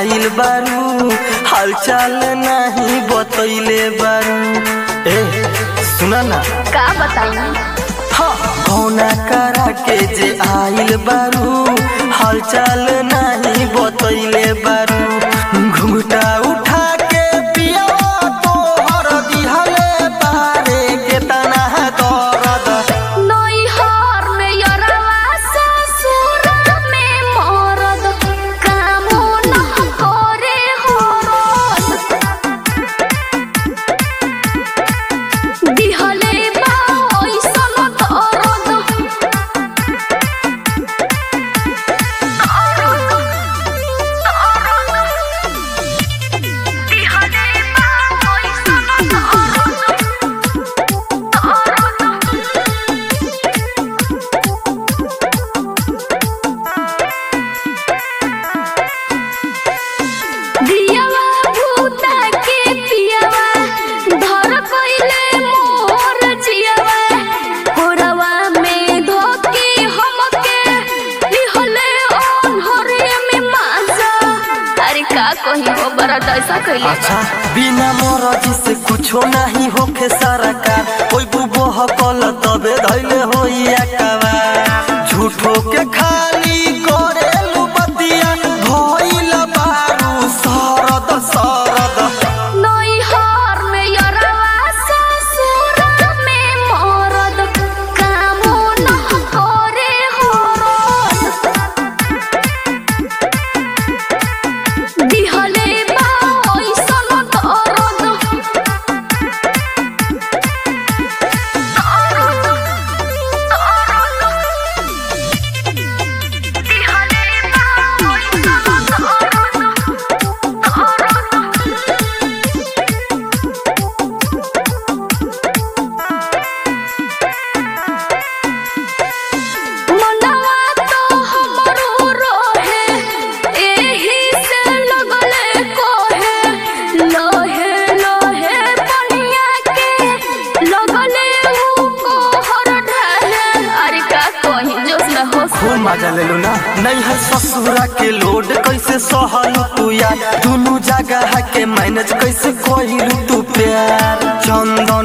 आइल बारू हालचाल नहीं बतैले बारू ए सुना ना का बताई कौना करा के जे आइल बारू हालचाल नहीं बतैले बारू घुंघटा उठा के पिया तोहर दिहले बारे के तना दर्द नैहर में यरवा ससुर में मरद कामो न करे हरद दिहले बा ऐसन दर्द दिहले बा ऐसन दियावा भूता के पियावा धर कइले मोर जियावा होरवा में धोके हमके लिहले ओन्हरे में माजा अरे का कही हो बड़ा ऐसा कइले अच्छा बिना मरजी से कुछो नहीं होखे सरकार कोई बुबो हकल तबे धैले होई अकवा झूठो के खाली करेलु बतिया भइल बारू सरद सरद नैहर में यरवा ससुर में मरद कामो न करे हरद दिहले बा ऐसन दर्द दिहले बा ऐसन मनवा तो हमरो रोहे एही से लगले कोहे लोहे लोहे पनिया के लगले ऊ कोहर ढाहे अरे का कहीं जोश न हो खूब मजा लेलु ना नहीं है ससुरा के लोड कैसे सहलु तू यार दुनु जगह के मैनेज कैसे कोइलु तू प्यार चंदन